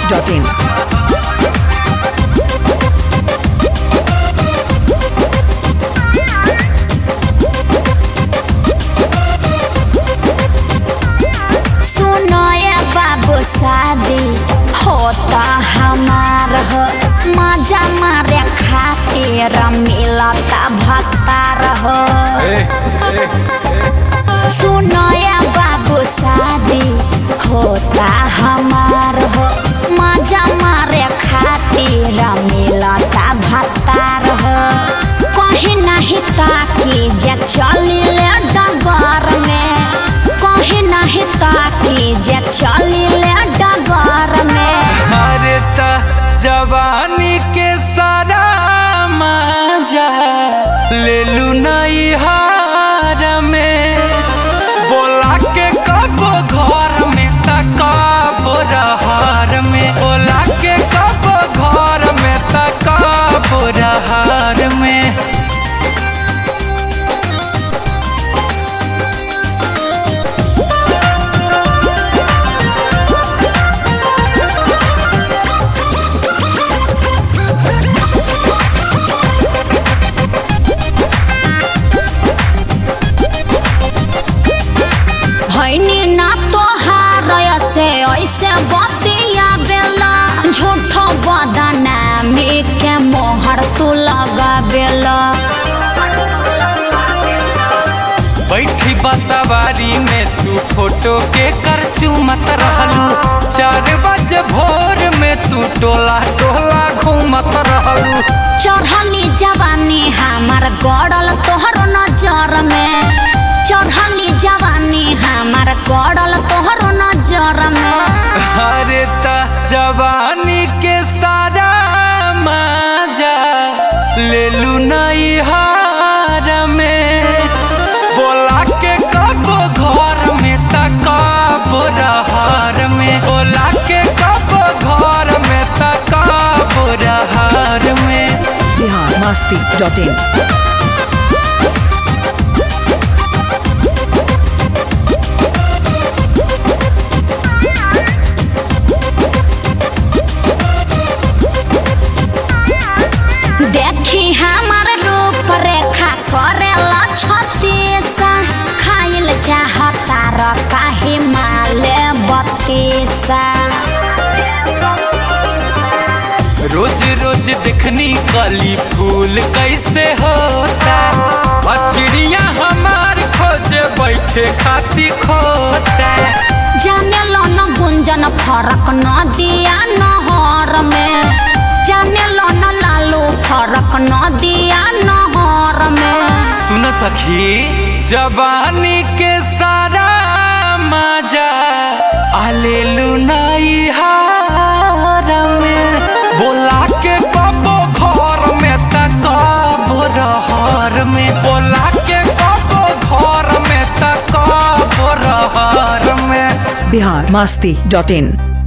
masti.in. सुनो ये बाबू शादी होता हमार हो मजा मारे खातिर मिलता भत्तार हो सुनो ये बाबू शादी होता हमार हो मजा मारे खातिर मिलता भत्तार हो कहीं नहीं ताकि जे चली ले डगर में कहीं नहीं ताकि जे चली ले डगर में अरे त जवानी के सारा मजा ले लू नई हार में बोला के कब घर में त कब रहार में बोला के कब घर में त कब रहार में भैनी ना तो हार से ऐसे बतिया बेला झूठो बदनामी के मोहर तू लगा बेला बैठी बसवारी में तू फोटो के कर चूमत रहलू चार बजे भोर में तू टोला टोला घूमत रहलू चढ़ली जवानी हमार गड़ल तोहर नजर में चढ़ली जवानी हमार गड़ल तोहर नजर में अरे त जवानी के सारा मजा ले लू नई हार में बोला के कब घर में त कब रहार में बोला के कब घर में त कब रहार में Bihar masti.in. देखी हमार रूप रेखा करेला छतीसा खाइल चाहता र काहे माले बत्तीसा रोज रोज देखनी कली फूल कैसे होता और चिड़िया हमार खोजे बैठे खाती खोता जाने लो न गुंजन फरक न दिया नहर में जाने लो न लालू फरक न दिया नहर में सुन सखी जवानी के सारा मजा आलेलू नई हार में बोला के कबो घर में त कबो रहर में बोला के कबो घर में त कबो रहर में Bihar masti.in.